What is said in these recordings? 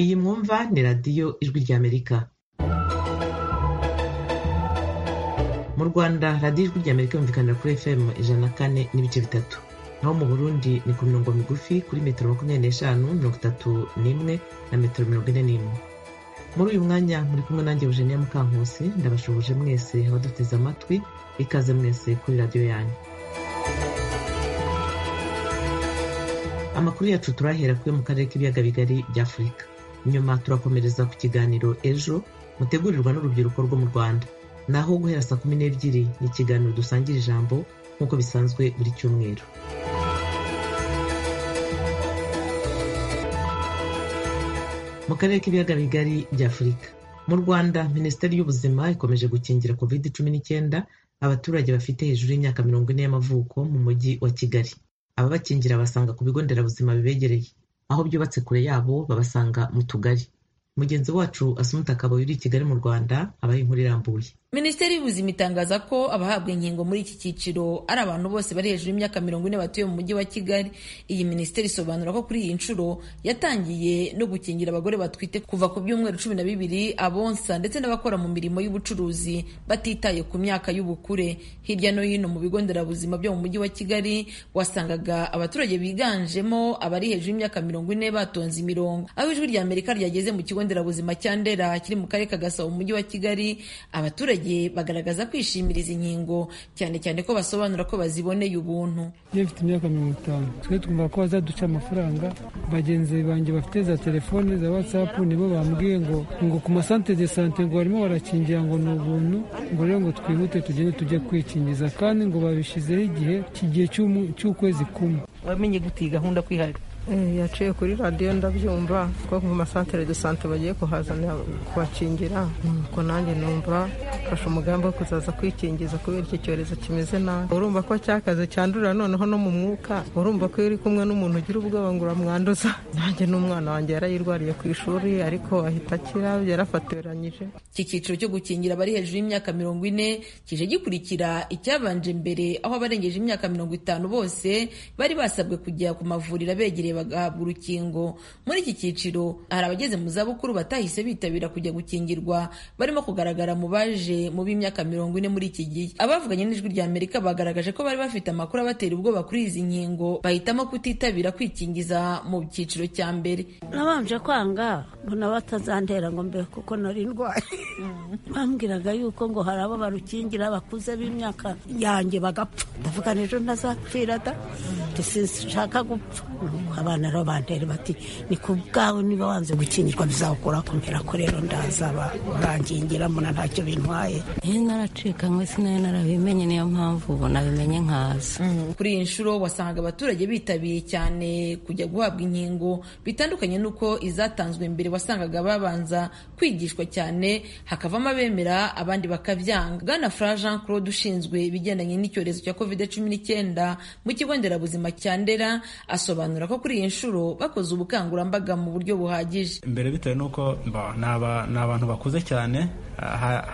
Iyi mwumva ni radiyo ijwi ry'Amerika mu Rwanda radiyo ijwi ry'Amerika yumvikanira kuri FM ijana na kane n'ibice bitatu naho mu Burundi ni ku mirongo migufi kuri metero makumyabiri n'eshanu mirongo itatu n'imwe na metero mirongo ine n'imwe muri uyu mwanya muri kumwe nanjye Eugenia Mukankusi ndabashubuje mwese abaduteze amatwi ikaze mwese kuri radiyo yanyu amakuru yacu turahera kuri mu karere k'ibiyaga bigari bya afurika nyuma turakomereza ku kiganiro ejo mutegurirwa n'urubyiruko rwo mu rwanda naho guhera saa kumi n'ebyiri ni ikiganiro dusangira ijambo nk'uko bisanzwe buri cyumweru mu karere k'ibiyaga bigari bya afurika mu rwanda minisiteri y'ubuzima ikomeje gukingira covid cumi n'icyenda abaturage bafite hejuru y'imyaka mirongo ine y'amavuko mu mujyi wa kigali ababakingira basanga ku bigo nderabuzima bibegereye aho byubatse kure yabo babasanga mu tugari mugenzi wacu asumuta akabaye uri i kigali mu rwanda abaye inkuru irambuye minisiteri y'ubuzima itangaza ko abahabwa inkingo muri iki cyiciro ari abantu bose bari hejuru y'imyaka mirongo ine batuye mu mujyi wa kigali iyi minisiteri isobanura ko kuri iyi nshuro yatangiye no gukingira abagore batwite kuva ku byumweru cumi na bibiri abonsa ndetse n'abakora mu mirimo y'ubucuruzi batitaye ku myaka y'ubukure hirya no hino mu bigo nderabuzima byo mu mujyi wa kigali wasangaga abaturage biganjemo abari hejuru y'imyaka mirongo ine batonze imirongo aho ijwi rya amerika ryageze mu kigo nderabuzima cya ndera kiri mu karere ka gasabo mu mujyi wa kigali abaturage bagaragaza kwishimira izi nkingo cyane cyane ko basobanura ko baziboneye ubuntu iyo mfite imyaka mirongo itanu twe twumva ko bazaduca amafaranga bagenzi banjye bafite za telefone za watsapu nibo bambwiye ngo ngo ku masante de sante ngo barimo barakingira ngo ni ubuntu ngo rero ngo twihute tugende tujye kwikingiza kandi ngo babishyizeho igihe kigihe cy'ukwezi kumwe wamenye gute iyi gahunda kwihariye yaciye kuri radiyo ndabyumva ko mu masantere de sante bagiye kuhazana kubakingira nuko nanjye numva mfashe umugambi wo kuzaza kwikingiza kubera icyo cyorezo kimeze nabi urumva ko cyakaze cyandurira noneho no mu mwuka urumva ko iyo uri kumwe n'umuntu ugira ubwoba ngo uramwanduza nanjye n'umwana wanjye yarayirwariye ku ishuri ariko ahita akira yarafatoranyije iki cyiciro cyo gukingira abari hejuru y'imyaka mirongo ine kije gikurikira icyabanje mbere aho abarengeje imyaka mirongo itanu bose bari basabwe kujya ku mavuriro abegereye bagahabwa urukingo muri iki cyiciro hari abageze mu zabukuru batahise bitabira kujya gukingirwa barimo kugaragara mu baje mu b'imyaka mirongo ine muri iki gihe abavuganye n'ijwi rya amerika bagaragaje ko bari bafite amakuru abatera ubwoba kuri izi nkingo bahitamo kutitabira kwikingiza mu cyiciro cya mbere nabanje kwanga mbona batazantera ngo mbe kuko nari ndwaye bambwiraga yuko ngo hari abo barukingira bakuze b'imyaka yanjye bagapfa ndavuga n'ejo ntazapfira da sinshaka gupfa abana rero bandera bati ni ku bwawe niba wanze gukingirwa bizakura kumbera ko rero ndazaba urangingira mbona ntacyo bintwaye iyo naracikanywe sinayo narabimenye niyo mpamvu ubu nabimenye nkaza kuri iyi nshuro wasangaga abaturage bitabiye cyane kujya guhabwa inkingo bitandukanye n'uko izatanzwe mbere wasangaga babanza kwigishwa cyane hakavamo abemera abandi bakabyanga bwana fura jean claude ushinzwe ibigendanye n'icyorezo cya covid cumi n'icyenda mu kigo nderabuzima cya ndera asobanura ko kuri iyi nshuro bakoze ubukangurambaga mu buryo buhagije mbere bitewe n'uko ni abantu bakuze cyane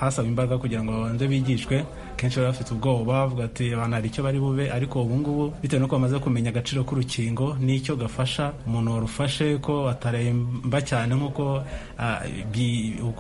hasaba imbaraga kugira ngo babanze bigishwe kenshi bari bafite ubwoba bavuga ati abantu hari icyo bari bube ariko ubu ngubu bitewe n'uko bamaze kumenya agaciro k'urukingo n'icyo gafasha umuntu warufashe ko ataremba cyane nk'uko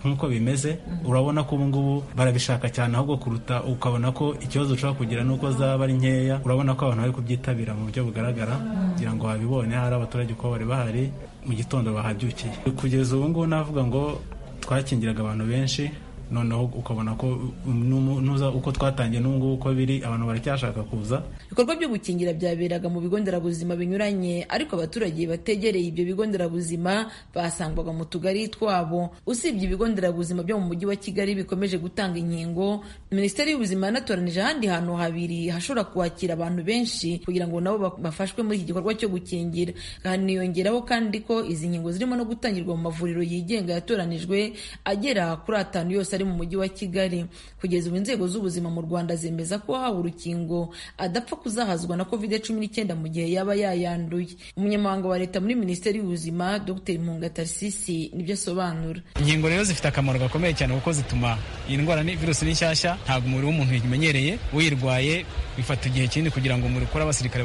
nk'uko bimeze urabona ko ubu ngubu barabishaka cyane ahubwo kuruta ukabona ko ikibazo ushobora kugira n'uko zaba ari nkeya urabona ko abantu bari kubyitabira mu buryo bugaragara kugira ngo babibone hari abaturage uko bari bahari mu gitondo bahabyukiye kugeza ubu ngubu navuga ngo twakingiraga abantu benshi noneho ukabona ko nuza uko twatangiye n'ubungubu uko biri abantu baracyashaka kuza ibikorwa byo gukingira byaberaga mu bigo nderabuzima binyuranye ariko abaturage bategereye ibyo bigo nderabuzima basangwaga mu tugari twabo usibye ibigo nderabuzima byo mu mujyi wa kigali bikomeje gutanga inkingo minisiteri y'ubuzima yanatoranije ahandi hantu habiri hashobora kwakira abantu benshi kugira ngo nabo bafashwe muri iki gikorwa cyo gukingira haniyongeraho kandi ko izi nkingo zirimo no gutangirwa mu mavuriro yigenga yatoranijwe agera kuri atanu yose ari mu mujyi wa Kigali kugeza ubu inzego z'ubuzima mu Rwanda zemeza ko uwahawe urukingo adapfa kuzahazwa na covid cumi n'icyenda mu gihe yaba yayanduye umunyamabanga wa leta muri minisiteri y'ubuzima dr mpunga tarsisi nibyo asobanura inkingo rero zifite akamaro gakomeye cyane kuko zituma iyi ndwara ni virusi ni nshyashya ntabwo umubiri w'umuntu uyimenyereye uyirwaye bifata igihe kinini kugira ngo umubiri ukore abasirikare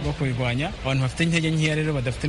bo kuyirwanya abantu bafite intege nkeya rero badafite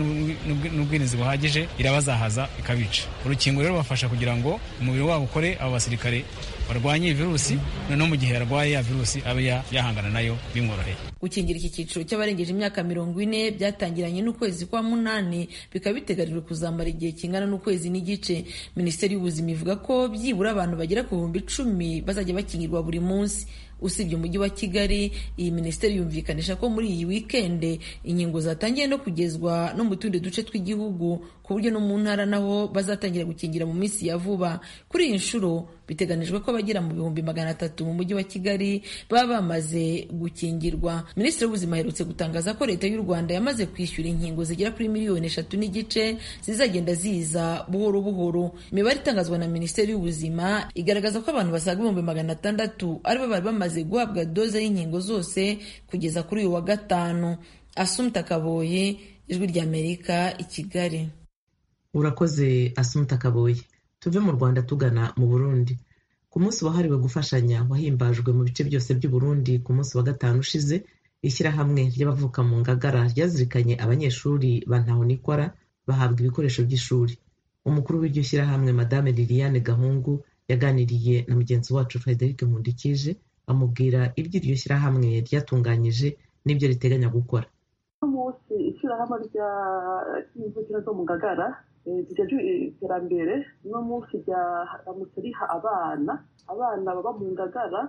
n'ubwirinzi buhagije irabazahaza ikabica urukingo rero rubafasha kugira ngo umubiri wabo ukore abo basirikare barwanye iyi virusi noneho mu gihe yarwaye ya virusi abe yahangana nayo bimworoheye gukingira iki cyiciro cy'abarengeje imyaka mirongo ine byatangiranye n'ukwezi kwa munani bikaba biteganijwe kuzamara igihe kingana n'ukwezi n'igice minisiteri y'ubuzima ivuga ko byibura abantu bagera ku bihumbi icumi bazajya bakingirwa buri munsi usibye umujyi wa kigali iyi minisiteri yumvikanisha ko muri iyi wikende inkingo zatangiye no kugezwa no mu tundi duce tw'igihugu ku buryo no mu ntara naho bazatangira gukingira mu minsi ya vuba kuri iyi nshuro biteganijwe ko abagera mu bihumbi magana atatu mu mujyi wa kigali baba bamaze gukingirwa minisitiri w'ubuzima aherutse gutangaza ko leta y'u rwanda yamaze kwishyura inkingo zigera kuri miliyoni eshatu n'igice zizagenda ziza buhoro buhoro imibare itangazwa na minisiteri y'ubuzima igaragaza ko abantu basaga ibihumbi magana atandatu aribo bari bamaze guhabwa doze y'inkingo zose kugeza kuri uyu wa gatanu asumta kaboye ijwi ry'amerika i kigali urakoze asumta kaboye tuve mu rwanda tugana mu burundi ku munsi wahariwe gufashanya wahimbajwe mu bice byose by'uburundi ku munsi wa gatanu ushize ishyirahamwe ry'abavuka mu ngagara ryazirikanye abanyeshuri ba ntahonikora bahabwa ibikoresho by'ishuri umukuru w'iryo shyirahamwe madame liliane gahungu yaganiriye na mugenzi wacu frederic nkundikije amubwira ibyo iryo shyirahamwe ryatunganyije n'ibyo riteganya gukora munsi ishyirahamwe ry'imvukira zo mu ngagara zijya iterambere no munsi ryaramutse riha abana abana baba mu ngagara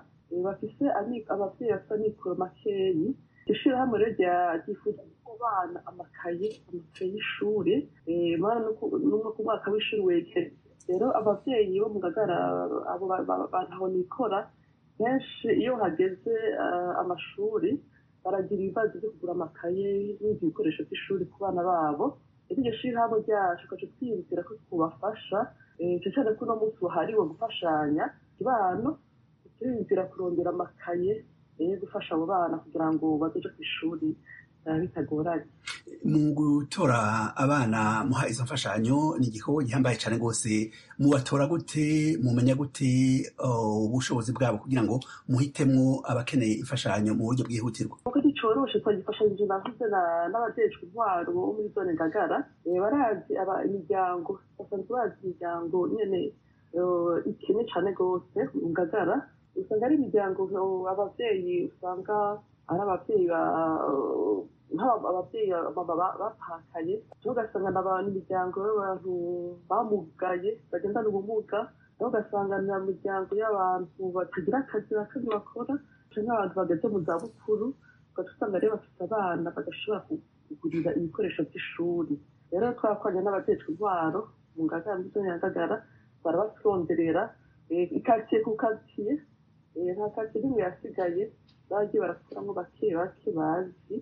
bafise ababyeyi bafite amikoro makeyi ishyirahamwe rero ryifuza ko abana amakaye amakaye y'ishuri ku mwaka w'ishuri wegere rero ababyeyi bo mu ngagara abo bantu nikora benshi iyo hageze amashuri baragira ibibazo byo kugura amakaye n'ibindi bikoresho by'ishuri ku bana babo iryo shyirahamwe ryacu tukaca twiyumvira ko tubafasha cyane ko uno munsi wahariwe gufashanya ibano turiyumvira kurondera amakaye yo gufasha abo bana kugira ngo bageje ku ishuri bitagoranye mu gutora abana muha izo mfashanyo ni igikorwa gihambaye cyane rwose mubatora gute mumenya gute ubushobozi bwabo kugira ngo muhitemo abakeneye imfashanyo mu buryo bwihutirwa coroshe twagifashanyije navuze n'abajejwe intwaro bo muri zone ngagara barazi imiryango basanzwe bazi imiryango nyene ikene cane rwose mu ngagara usanga ari imiryango abavyeyi usanga ari abavyeyi ababyeyi bapakanye ugasanga n'abantu imiryango y'abantu bamugaye bagendana ubumuga naho ugasanga ni imiryango y'abantu batagira akazi nakane bakora canke abantu bageze mu zabukuru ugasanga rero bafite abana badashobora kugurira ibikoresho by'ishuri rero twakoranye n'abatetswe intwaro mu ngagara muri zone ya ngagara barabaturonderera ikaritsiye ku karitsiye nta karitsiye n'imwe yasigaye bagiye barakuramo bake bake bazi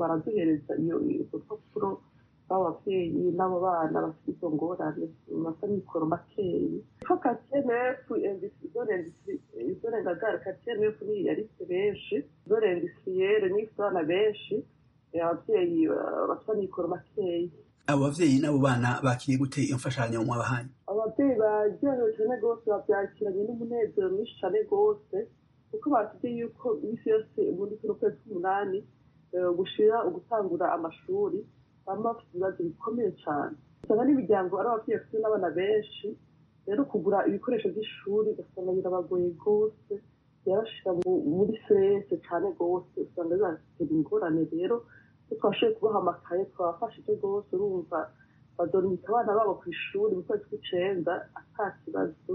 baraduhereza iyo urupapuro b'abo babyeyi n'abo bana bafite izo ngorane basa mikoro makeyi ko katiye nefu izone ngagara katiye nefu ni yaritse benshi izone ndisiyere ni ifite abana benshi ababyeyi bafite mikoro makeyi abo bavyeyi n'abo bana bakiriye gute iyo mfashanyo mwabahaye ababyeyi baryohewe cane rwose bavyakiranye n'umunezero mwinshi cane rwose kuko batubwiye yuko iminsi yose muri kuno kwezi k'umunani gushira ugutangura amashuri baba bafite ibibazo bikomeye cyane usanga n'imiryango ari ababyeyi bafite n'abana benshi rero kugura ibikoresho by'ishuri ugasanga birabagoye rwose yarashyira muri serese cyane rwose usanga bibatera ingorane rero iyo twashoboye kubaha amakaye twabafashije rwose urumva badoromika abana babo ku ishuri mu kwezi kw'icyenda ata kibazo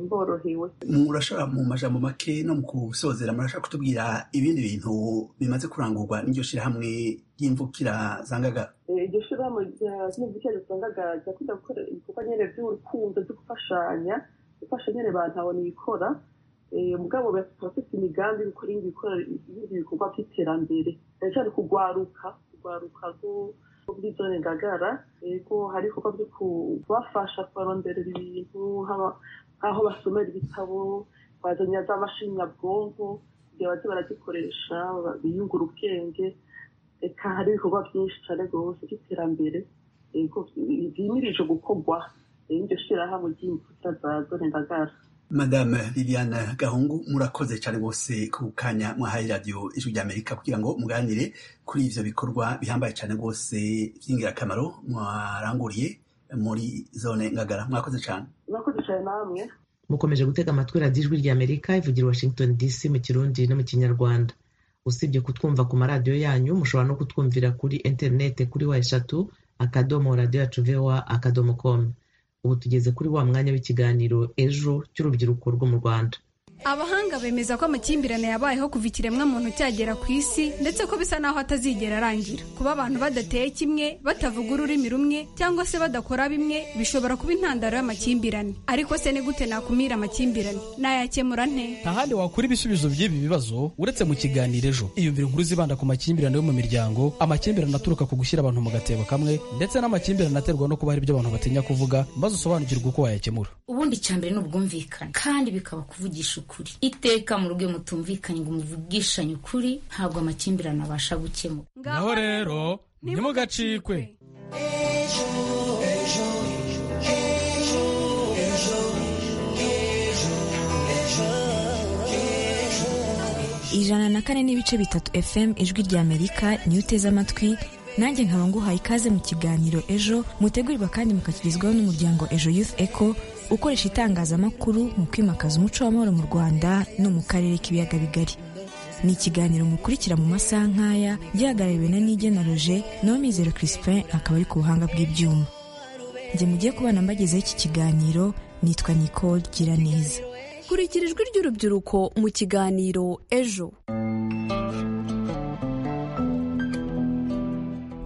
mborohewe murashobora mu majambo make no mu kusozera murashobora kutubwira ibindi bintu bimaze kurangurwa n'iryo shyirahamwe ry'imvukira zangagara iryo shyirahamwe ry'imvukira zangagara ryakunda gukora ibikorwa nyine by'urukundo byo gufashanya gufasha nyine abantu abona ibikora mugabo bafite imigambi yo gukora ibindi bikorwa by'iterambere cyane cyane kugwaruka kugwaruka muri zone ngagara yego hari ibikorwa byo kubafasha kubaronderera ibintu haba nk'aho basomera ibitabo bazanye za mashini nyabwonko kugira bajye baragikoresha biyungura ubwenge reka hari ibikorwa byinshi cyane rwose by'iterambere byimirije gukorwa iryo shyirahamwe ry'imbuto za zonedagara madame liliane gahungu murakoze cyane rwose ku kanya mwahaye radiyo ijwi ry'amerika kugira ngo muganire kuri ibyo bikorwa bihambaye cyane rwose by'ingirakamaro mwaranguriye muri zone ngagara mwakoze cyane mwakoze cyane namwe mukomeje gutega amatwi radiyo ijwi ry'amerika ivugira washington dc mu kirundi no mu kinyarwanda usibye kutwumva ku maradiyo yanyu mushobora no kutwumvira kuri interinete kuri wa eshatu akadomo radiyo yacu vewa akadomo komu ubu tugeze kuri wa mwanya w'ikiganiro ejo cy'urubyiruko rwo mu rwanda abahanga bemeza ko amakimbirane yabayeho kuva ikiremwamuntu cyagera ku isi ndetse ko bisa naho atazigera arangira kuba abantu badateye kimwe batavuga ururimi rumwe cyangwa se badakora bimwe bishobora kuba intandaro y'amakimbirane ariko se ni gute nakumira amakimbirane nayakemura nte ntahandi wakura ibisubizo by'ibi bibazo uretse mu kiganiro ejo iyumvira inkuru zibanda ku makimbirane yo mu miryango amakimbirane aturuka ku gushyira abantu mu gatebo kamwe ndetse n'amakimbirane aterwa no kuba hari ibyo abantu batinya kuvuga maze usobanukirwe uko wayakemura ubundi icyambere ni ubwumvikane kandi bikaba kuvugisha ukuri iteka mu rugo mutumvikanye ngo muvugishanye ukuri ntabwo amakimbirane abasha gukemura naho rero ntimugacikwe ejo ejo ejo ejo ijana na kane n'ibice bitatu fm ijwi rya amerika niyo uteze amatwi nanjye nkaba nguhaye ikaze mu kiganiro ejo mutegurirwa kandi mukakirizwaho n'umuryango ejo youth eco ukoresha itangazamakuru mu kwimakaza umuco w'amahoro mu rwanda no mu karere k'ibiyaga bigari ni ikiganiro mukurikira mu masaha nk'aya gihagarariwe na nige na roger naho mizero crispin akaba ari ku buhanga bw'ibyuma njye mugiye kubana mbagezeho iki kiganiro nitwa nicole gira neza kurikira ijwi ry'urubyiruko mu kiganiro ejo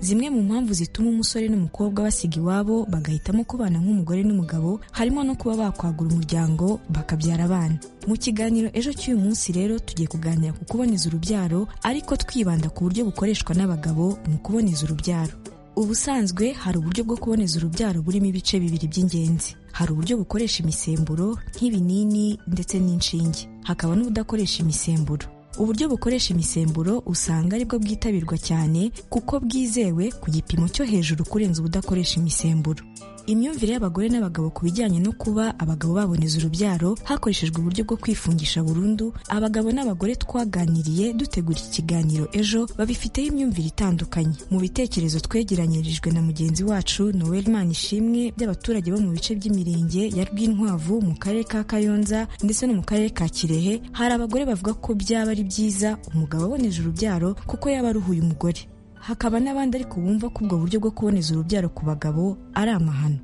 zimwe mu mpamvu zituma umusore n'umukobwa basiga iwabo bagahitamo kubana nk'umugore n'umugabo harimo no kuba bakwagura umuryango bakabyara abana mu kiganiro ejo cy'uyu munsi rero tugiye kuganira ku kuboneza urubyaro ariko twibanda ku buryo bukoreshwa n'abagabo mu kuboneza urubyaro ubusanzwe hari uburyo bwo kuboneza urubyaro burimo ibice bibiri by'ingenzi hari uburyo bukoresha imisemburo nk'ibinini ndetse n'inshinge hakaba n'ubudakoresha imisemburo uburyo bukoresha imisemburo usanga aribwo bwitabirwa cyane kuko bwizewe ku gipimo cyo hejuru kurenza ubudakoresha imisemburo imyumvire y'abagore n'abagabo ku bijyanye no kuba abagabo baboneza urubyaro hakoreshejwe uburyo bwo kwifungisha burundu abagabo n'abagore twaganiriye dutegura ikiganiro ejo babifiteho imyumvire itandukanye mu bitekerezo twegeranyirijwe na mugenzi wacu noel manishimwe by'abaturage bo mu bice by'imirenge ya rwinkwavu mu karere ka kayonza ndetse no mu karere ka kirehe hari abagore bavuga ko byaba ari byiza umugabo aboneje urubyaro kuko yaba aruhuye umugore hakaba n'abandi ariko bumva ko ubwo buryo bwo kuboneza urubyaro ku bagabo ari amahano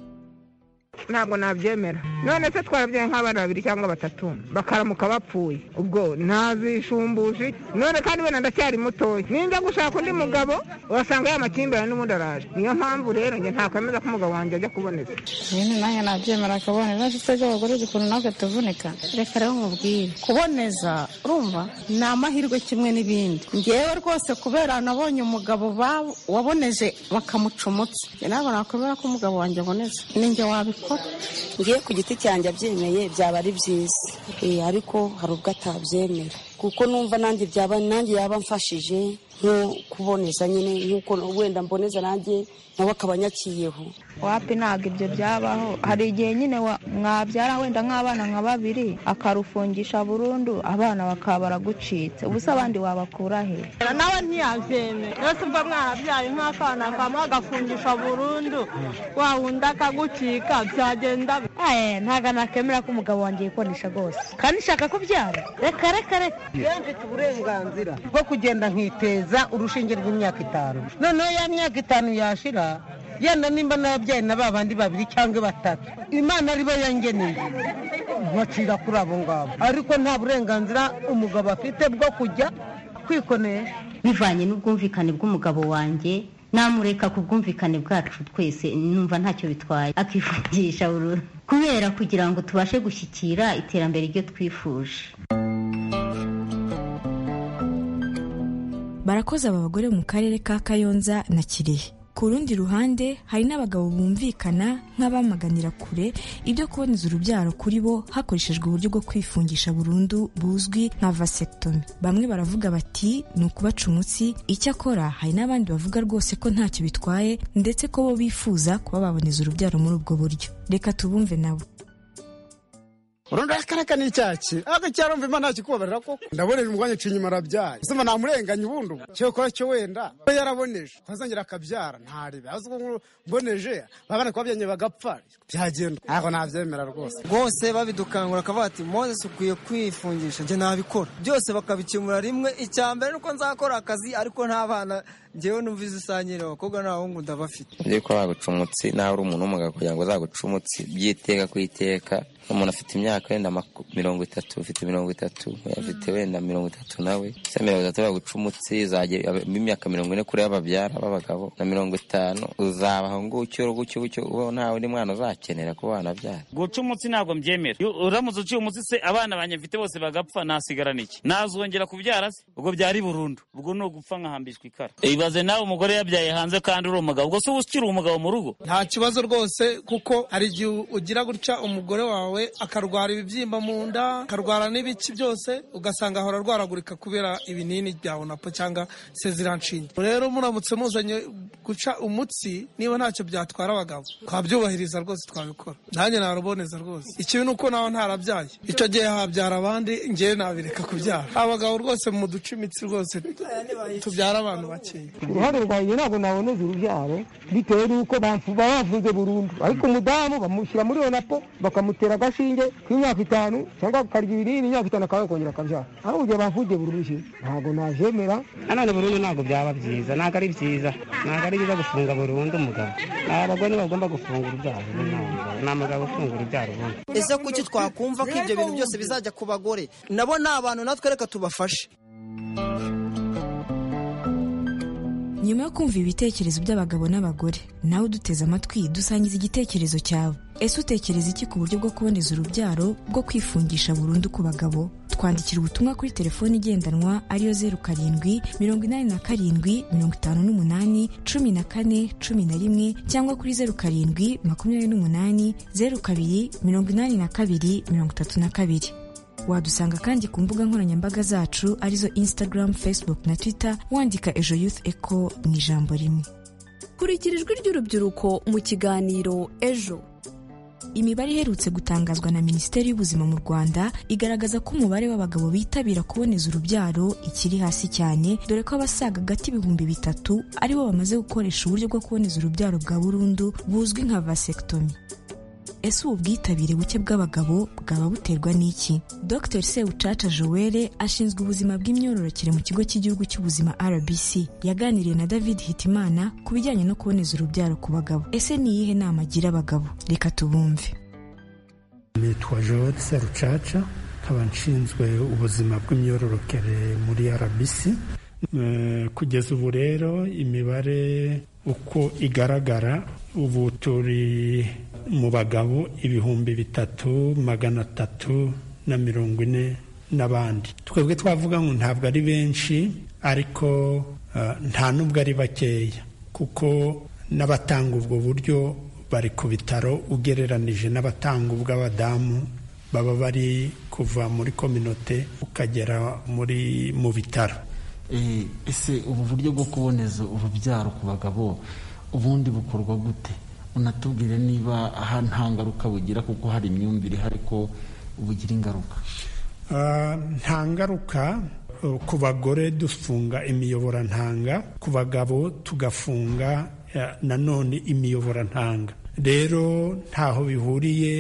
ntabwo nabyemera none se twarabyaye nk'abana babiri cyangwa batatu bakaramuka bapfuye ubwo ntabishumbuje none kandi wenda ndacyari mutoya ninjya gushaka undi mugabo urasanga yamakimbirane n'ubundi araje niyo mpamvu rero njye ntakwemeza ko umugabo wanjye ajya kuboneza nyine nanjye nabyemera akaboneza nshuti z'abagore ukuntu natwe tuvunika reka rero mubwire kuboneza urumva ni amahirwe kimwe n'ibindi ngewe rwose kubera nabonye umugabo waboneje bakamucumutsa ntabwo nakwemera ko umugabo wanjye aboneza ninjye wabikora ngiye ku giti cyanjye abyemeye byaba ari byiza ariko hari ubwo atabyemera kuko numva nanjye byaba nanjye yaba amfashije nko kuboneza nyine nk'uko wenda mboneza nanjye nawe akaba anyakiyeho wapi ntabwo ibyo byabaho hari igihe nyine mwabyara wenda nk'abana nka babiri akarufungisha burundu abana bakaba baragucitse ubusa abandi wabakura he nawe ntiyabyemera rero tumva mwarabyaye nk'akana kamwe agafungisha burundu wa wundi akagucika byagenda ntabwo nakemera ko umugabo wanjye yikonesha rwose kandi ushaka kubyara reka reka reka rero mfite uburenganzira bwo kugenda nkiteza urushinge rw'imyaka itanu noneho ya myaka itanu yashira yenda nimba nababyaye na ba bandi babiri cyangwa batatu imana aribo yangeneye nkacira kuri abo ngabo ariko nta burenganzira umugabo afite bwo kujya kwikonesha bivanye n'ubwumvikane bw'umugabo wanjye namureka ku bwumvikane bwacu twese numva ntacyo bitwaye akivugisha burundu kubera kugira ngo tubashe gushyikira iterambere ryo twifuje barakoze aba bagore mu karere ka kayonza na kirehe ku rundi ruhande hari n'abagabo bumvikana nk'abamaganira kure ibyo kuboneza urubyaro kuri bo hakoreshejwe uburyo bwo kwifungisha burundu buzwi nka vasectomy bamwe baravuga bati ni ukubaca umutsi icyakora hari n'abandi bavuga rwose ko ntacyo bitwaye ndetse ko bo bifuza kuba baboneza urubyaro muri ubwo buryo reka tubumve nabo urundi akaraka ni icyaki ariko cyarumva imana ntakikubabarira koko ndabona uyu mugwanyi aciye inyuma arabyaye uzima namurenganye ubundi ubu cyo kuba cyo wenda we yaraboneje ntazongera akabyara ntarebe azi ko mboneje babana kuba byanye bagapfa byagenda ntabwo nabyemera rwose rwose babidukangura akavuga ati mozesi ukwiye kwifungisha njye nabikora byose bakabikemura rimwe icya mbere nuko nzakora akazi ariko ntabana njyewe numva izisangire abakobwa n'abahungu ndabafite nzi ko waguca umutsi nawe uri umuntu w'umugabo kugira ngo azaguce umutsi by'iteka ku iteka umuntu afite imyaka wenda mirongo itatu ufite mirongo itatu afite wenda mirongo itatu nawe se mirongo itatu baguca umutsi imyaka mirongo ine kuri babyara b'abagabo na mirongo itanu uzabaho ngucyo gutyo gutyo ubaho nta undi mwana uzakenera kuba wanabyara guca umutsi ntabwo mbyemera Iyo uramutse uciye umutsi se abana banjye mfite bose bagapfa nasigarana iki nazongera kubyara se ubwo byari burundu ubwo ni ugupfa nkahambishwa ikara ibaze nawe umugore yabyaye hanze kandi uri umugabo ubwo se uba ukiri umugabo mu rugo nta kibazo rwose kuko hari igihe ugira gutya umugore wawe akarwara ibibyimba mu nda akarwara n'ibiki byose ugasanga ahora arwaragurika kubera ibinini bya onapo cyangwa seziranshinge rero muramutse muzanye guca umutsi niba ntacyo byatwara abagabo twabyubahiriza rwose twabikora nanjye naruboneza rwose ikibi ni uko nawe ntarabyaye icyo gihe habyara abandi ngewe nabireka kubyara abagabo rwose mu duce imitsi rwose tubyara abantu bakeya uruhare rwanjye ntabwo naboneza urubyaro bitewe n'uko bafunze burundu ariko umudamu bamushyira muri onapo bakamutera agashinge k'imyaka itanu cyangwa akarya ibinini imyaka itanu akaba yakongera akabyara aho ugiye bafungiye burundu ntabwo najemera nanone burundu ntabwo byaba byiza ntabwo ari byiza ntabwo ari byiza gufunga burundu umugabo abagore bagomba gufunga urubyaro ni umugabo ufunga urubyaro ubundi ese kuki twakumva ko ibyo bintu byose bizajya ku bagore nabo ni abantu natwe reka tubafashe nyuma yo kumva ibitekerezo by'abagabo n'abagore nawe uduteze amatwi dusangiza igitekerezo cyawe ese utekereza iki ku buryo bwo kuboneza urubyaro bwo kwifungisha burundu ku bagabo twandikira ubutumwa kuri telefone igendanwa ariyo zeru karindwi mirongo inani na karindwi mirongo itanu n'umunani cumi na kane cumi na rimwe cyangwa kuri zeru karindwi makumyabiri n'umunani zeru kabiri mirongo inani na kabiri mirongo itatu na kabiri wadusanga kandi ku mbuga nkoranyambaga zacu arizo instagram facebook na twitter wandika ejo youth eco mu ijambo rimwe kurikira ijwi ry'urubyiruko mu kiganiro ejo imibare iherutse gutangazwa na minisiteri y'ubuzima mu rwanda igaragaza ko umubare w'abagabo bitabira kuboneza urubyaro ikiri hasi cyane dore ko abasaga agati ibihumbi bitatu aribo bamaze gukoresha uburyo bwo kuboneza urubyaro bwa burundu buzwi nka vasectomy ese ubu bwitabire buke bw'abagabo bwaba buterwa n'iki dr sewucaca joelle ashinzwe ubuzima bw'imyororokere mu kigo cy'igihugu cy'ubuzima rbc yaganiriye na david hitimana ku bijyanye no kuboneza urubyaro ku bagabo ese ni iyihe nama agira abagabo reka tubumve nitwa joelle serucaca nkaba nshinzwe ubuzima bw'imyororokere muri rbc kugeza ubu rero imibare uko igaragara ubu turi mu bagabo ibihumbi bitatu magana atatu na mirongo ine n'abandi twebwe twavuga ngo ntabwo ari benshi ariko nta n'ubwo ari bakeya kuko n'abatanga ubwo buryo bari ku bitaro ugereranije n'abatanga ubw'abadamu baba bari kuva muri kominote ukagera muri mu bitaro ese ubu buryo bwo kuboneza urubyaro ku bagabo ubundi bukorwa gute unatubwire niba aha nta ngaruka bugira kuko hari imyumvire ihari ko bugira ingaruka nta ngaruka ku bagore dufunga imiyoborantanga ku bagabo tugafunga nanone imiyoborantanga rero ntaho bihuriye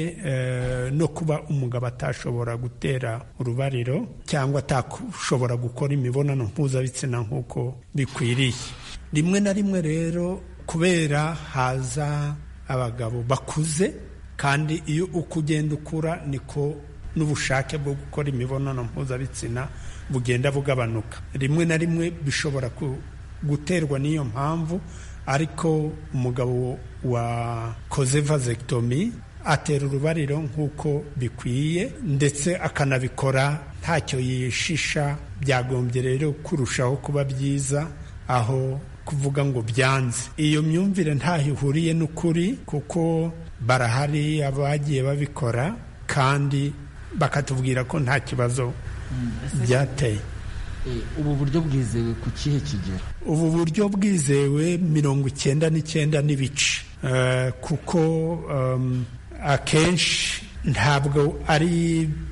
no kuba umugabo atashobora gutera urubariro cyangwa atashobora gukora imibonano mpuzabitsina nk'uko bikwiriye rimwe na rimwe rero kubera haza abagabo bakuze kandi iyo uko ugenda ukura niko n'ubushake bwo gukora imibonano mpuzabitsina bugenda bugabanuka rimwe na rimwe bishobora guterwa n'iyo mpamvu ariko umugabo wakoze vasectomy atera urubariro nk'uko bikwiye ndetse akanabikora ntacyo yishisha byagombye rero kurushaho kuba byiza aho kuvuga ngo byanze iyo myumvire ntaho ihuriye n'ukuri kuko barahari abagiye babikora kandi bakatubwira ko nta kibazo byateye ubu buryo bwizewe ku kihe kigero ubu buryo bwizewe mirongo icyenda n'icyenda n'ibice Eh, kuko em, akenshi ntabwo ari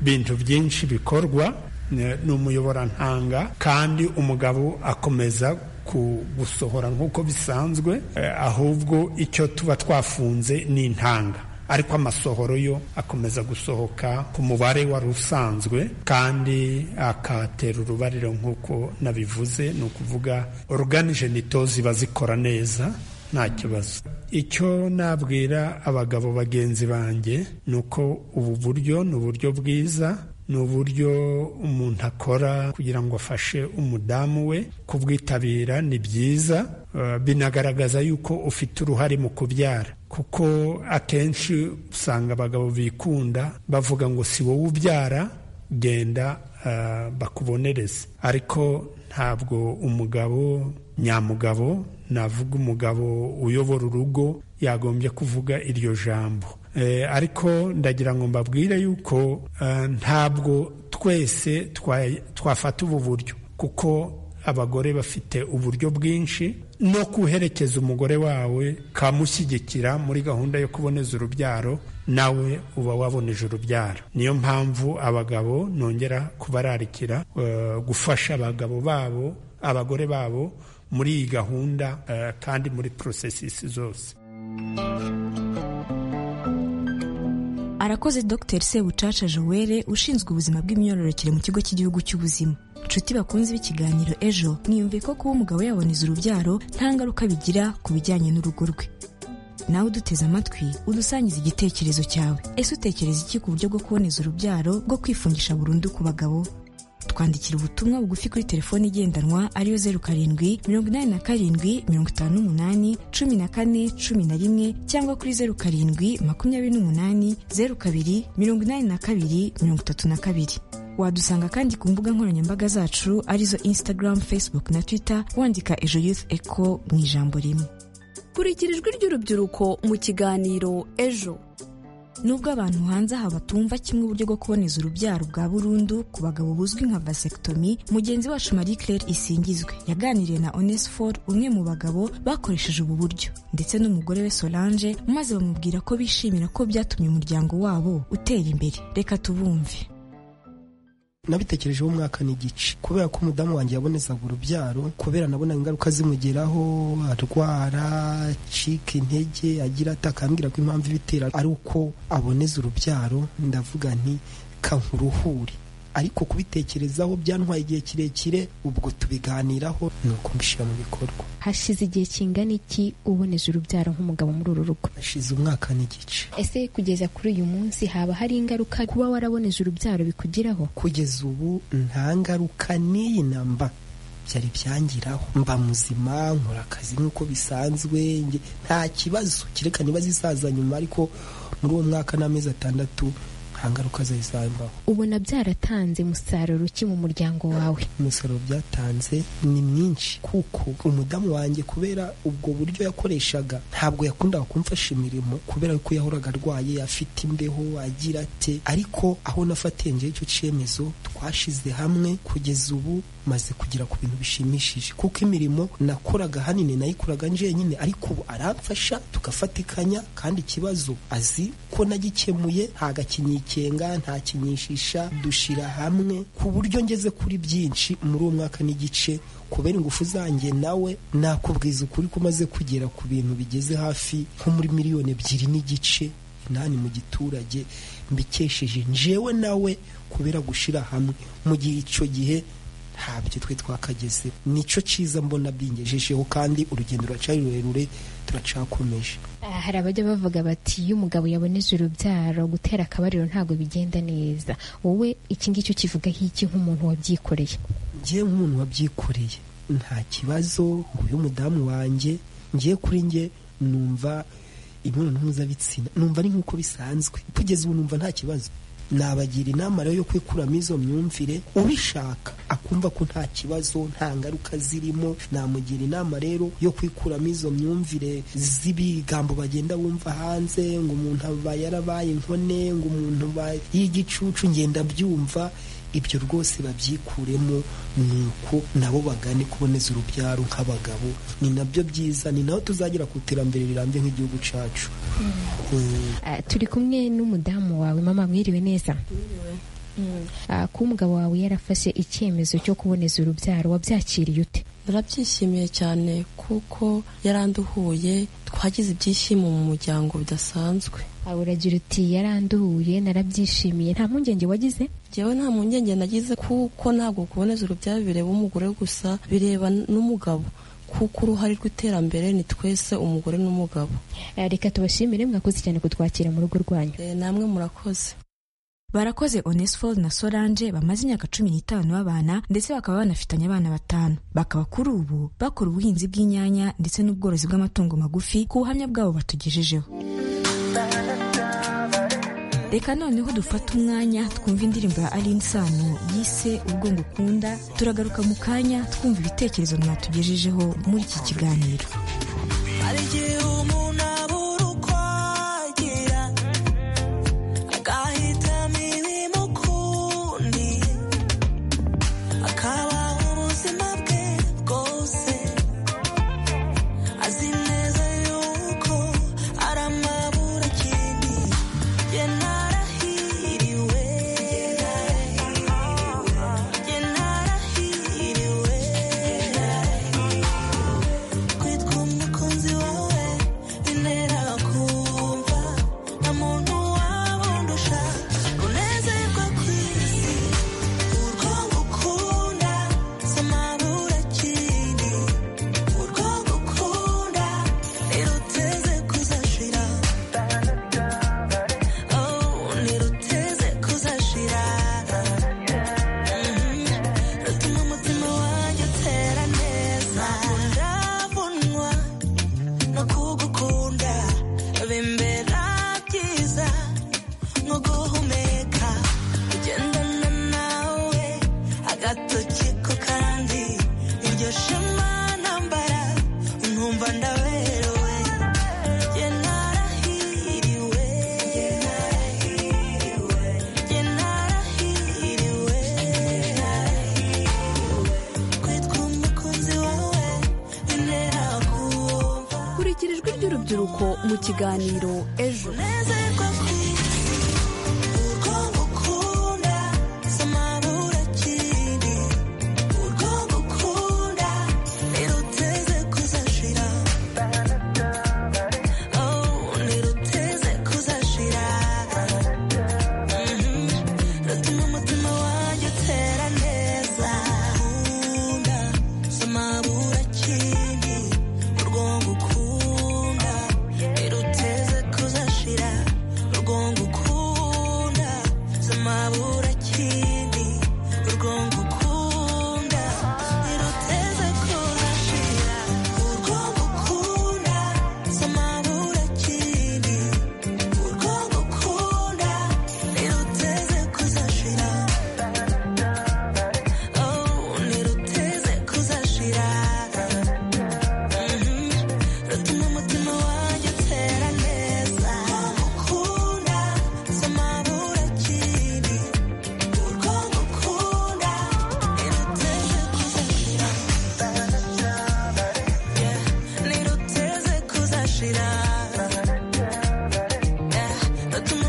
ibintu byinshi bikorwa ne- ni umuyoborantanga kandi umugabo akomeza ku- gusohora nk'uko bisanzwe eh, ahubwo icyo tuba twafunze ni intanga ariko amasohoro yo akomeza gusohoka ku mubare wari usanzwe kandi akatera urubariro nk'uko nabivuze ni ukuvuga oruganije nito ziba zikora neza nta kibazo icyo nabwira abagabo bagenzi banjye ni uko ubu buryo ni uburyo bwiza ni uburyo umuntu akora kugira ngo afashe umudamu we kubwitabira ni byiza eh, binagaragaza yuko ufite uruhare mu kubyara kuko akenshi usanga abagabo bikunda bavuga ngo si wowe ubyara genda eh, bakubonereze ariko ntabwo umugabo nyamugabo navuga umugabo uyobora urugo yagombye kuvuga iryo jambo Eh, ariko ndagira ngo mbabwire yuko eh, ntabwo twese twa- twafata ubu buryo kuko abagore bafite uburyo bwinshi no kuherekeza umugore wawe kamushyigikira muri gahunda yo kuboneza urubyaro nawe uba waboneje urubyaro niyo mpamvu abagabo nongera kubararikira eh, gufasha abagabo babo abagore babo muri iyi gahunda eh, kandi muri porosesisi zose arakoze dr sebucaca joelle ushinzwe ubuzima bw'imyororokere mu kigo cy'igihugu cy'ubuzima nshuti bakunze b'ikiganiro ejo mwiyumve ko kuba umugabo yaboneza urubyaro nta ngaruka bigira ku bijyanye n'urugo rwe nawe uduteze amatwi udusangiza igitekerezo cyawe ese utekereza iki ku buryo bwo kuboneza urubyaro bwo kwifungisha burundu ku bagabo twandikira ubutumwa bugufi kuri telefone igendanwa ariyo zeru karindwi mirongo inani na karindwi mirongo itanu n'umunani cumi na kane cumi na rimwe cyangwa kuri zeru karindwi makumyabiri n'umunani zeru kabiri mirongo inani na kabiri mirongo itatu na kabiri wadusanga kandi ku mbuga nkoranyambaga zacu arizo instagram facebook na twitter wandika ejo youth eco mu ijambo rimwe kurikira ijwi ry'urubyiruko mu kiganiro ejo Nubwo abantu hanze aha batumva kimwe uburyo bwo kuboneza urubyaro bwa burundu ku bagabo buzwi nka vasectomy, mugenzi wacu Marie Claire Isingizwe yaganiriye na Onesphore umwe mu bagabo bakoresheje ubu buryo ndetse n'umugore we Solange maze bamubwira ko bishimira ko byatumye umuryango wabo utera imbere. Reka tubumve. nabitekerejeho umwaka n'igice kubera ko umudamu wanjye yabonezaga urubyaro kubera nabonaga ingaruka zimugeraho arwara acika intege agira ata akambwira ko impamvu ibitera ari uko aboneza urubyaro ndavuga nti kankuruhure ariko kubitekerezaho byantwaye igihe kirekire ubwo tubiganiraho ni ukubishyira mu bikorwa hashize igihe kingana iki uboneza urubyaro nk'umugabo muri uru rugo hashize umwaka n'igice ese kugeza kuri uyu munsi haba hari ingaruka kuba waraboneza urubyaro bikugiraho kugeza ubu nta ngaruka n'iyi namba byari byangiraho mba muzima nkora akazi nk'uko bisanzwe nge- nta kibazo kereka niba zisaza nyuma ariko muri uwo mwaka n'amezi atandatu nta ngaruka zari zambaho ubona byaratanze umusaruro ki mu muryango wawe umusaruro byatanze ni mwinshi kuko umudamu wanjye kubera ubwo buryo yakoreshaga ntabwo yakundaga kumfasha imirimo kubera ko yahoraga arwaye afite imbeho agira ate ariko aho nafatiye njyewe icyo cyemezo twashize hamwe kugeza ubu maze kugera ku bintu bishimishije kuko imirimo nakoraga ahanini nayikoraga njyenyine ariko ubu aramfasha tugafatikanya kandi ikibazo azi ko nagikemuye ntagakinyikenga ntakinyishisha dushyira hamwe ku buryo ngeze kuri byinshi muri uwo mwaka n'igice kubera ingufu zanjye nawe nakubwiza ukuri ko umaze kugera ku bintu bigeze hafi nko muri miliyoni ebyiri n'igice inani mu giturage mbikesheje njewe nawe kubera gushyira hamwe mu gihe icyo gihe ntabyo twe twakageze nicyo cyiza mbona bingejejeho kandi urugendo ruracyari rurerure turacakomeje Ah, hari abajya bavuga bati iyo umugabo yaboneze urubyaro gutera akabariro ntabwo bigenda neza wowe iki ngicyo kivugaho iki nk'umuntu wabyikoreye njye nk'umuntu wabyikoreye nta kibazo uyu mudamu wanjye ngiye kuri njye numva imibonano mpuzabitsina numva ari nk'uko bisanzwe kugeza ubu numva nta kibazo nabagira inama rero yo kwikuramo izo myumvire ubishaka akumva ko nta kibazo nta ngaruka zirimo namugira inama rero yo kwikuramo izo myumvire z'ibigambo bagenda bumva hanze ngo umuntu aba yarabaye inkone ngo umuntu aba y'igicucu ngenda byumva ibyo rwose babyikuremo ni uko nabo bagane kuboneza urubyaro nk'abagabo ni nabyo byiza ni naho tuzagera ku iterambere rirambye nk'igihugu cyacu Eh, Ah, turi kumwe n'umudamu wawe mama mwiriwe neza Ah, kuba umugabo wawe yarafashe icyemezo cyo kuboneza urubyaro wabyakiriye ute narabyishimiye cyane kuko yaranduhuye twagize ibyishimo mu muryango bidasanzwe Ah, uragira uti yaranduhuye narabyishimiye nta mpungenge wagize njyewe nta mpungenge nagize kuko ntabwo kuboneza urubyaro bireba umugore gusa bireba n'umugabo kuko uruhare rw'iterambere ni twese umugore n'umugabo Ah, reka tubashimire mwakoze cyane kutwakira mu rugo rwanyu namwe murakoze Barakoze Onesphore na Solange bamaze imyaka cumi n'itanu babana ndetse bakaba banafitanye abana batanu. Bakaba kuri ubu bakora ubuhinzi bw'inyanya ndetse n'ubworozi bw'amatungo magufi ku buhamya bwabo batugejejeho. Reka noneho dufate umwanya twumva indirimbo ya Aline Sano yise Ubwo ngukunda, turagaruka mu kanya twumva ibitekerezo mwatugejejeho muri iki kiganiro. hari igihe umuntu abura uko agira agahitamo ibimukundiye akabaho ubuzima bwe bwose azi neza yuko ari amabura akindi ye narahiriwe ye narahiriwe ye narahiriwe kwitwa umukunzi wawe bintera kumva nta muntu wabundusha unezerwa ku isi urwo ngukunda si amabura akindi urwo ngukunda ntiruteze kuzashira oh ntiruteze kuzashira Mhm. rutuma umutima wanjye utera neza ndavunwa no kugukunda bimbera byiza nko guhumeka kugendana nawe agatoki ku kandi iryo shema nambara nkumva ndaberewe Jye narahiriwe Jye narahiriwe Jye narahiriwe Jye narahiriwe kwitwa umukunzi wawe bintera kumva Kurikira ijwi ry'urubyiruko mu kiganiro ejo unezerwa ku isi urwo ngukunda si amabura akindi urwo ngukunda ntiruteze kuzashira oh ntiruteze kuzashira Mhm. rutuma umutima wanjye utera neza nkunda si amabura akindi urwo ngukunda ntiruteze kuzashira urwo ngukunda si amabura akindi urwo ngukunda ntiruteze kuzashira urwo ngukunda si amabura akindi urwo ngukunda ntiruteze kuzashira oh ntiruteze kuzashira rutuma umutima wanjye utera neza ngukunda si amabura akindi urwo ngukunda ntiruteze kuzashira Yeah, ntiruteze kuzashira Yeah, rutuma umutima wanjye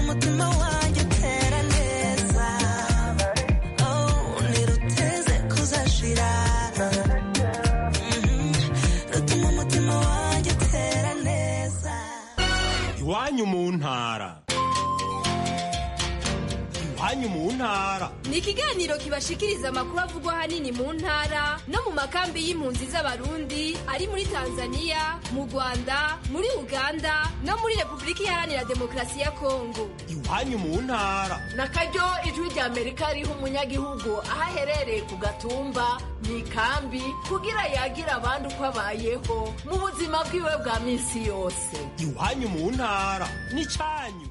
utera neza oh ntiruteze kuzashira Mhm. rutuma umutima wanjye utera neza iwanyu mu ntara iwanyu mu ntara ni ikiganiro kibashikiriza amakuru avugwa ahanini mu ntara no mu makambi y'impunzi z'abarundi ari muri tanzania mu rwanda muri uganda no muri repubulika iharanira demokarasi ya kongo iwanyu mu ntara na karyo ijwi rya amerika riha umunyagihugu aho aherereye ku gatumba mu ikambi kugira yagira abandi uko abayeho mu buzima bwiwe bwa minsi yose iwanyu mu ntara ni cyanyu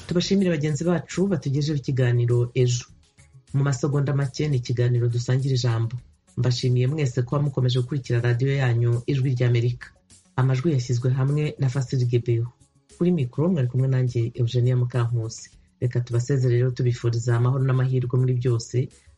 tubashimire bagenzi bacu batugejeho ikiganiro ejo mu masegonda make ni ikiganiro dusangira ijambo mbashimiye mwese kuba mukomeje gukurikira radiyo yanyu ijwi ry'amerika amajwi yashyizwe hamwe na fasirigebeho kuri mikoro mwari kumwe nanjye eugenia mukankusi reka tubasezerere tubifuriza amahoro n'amahirwe muri byose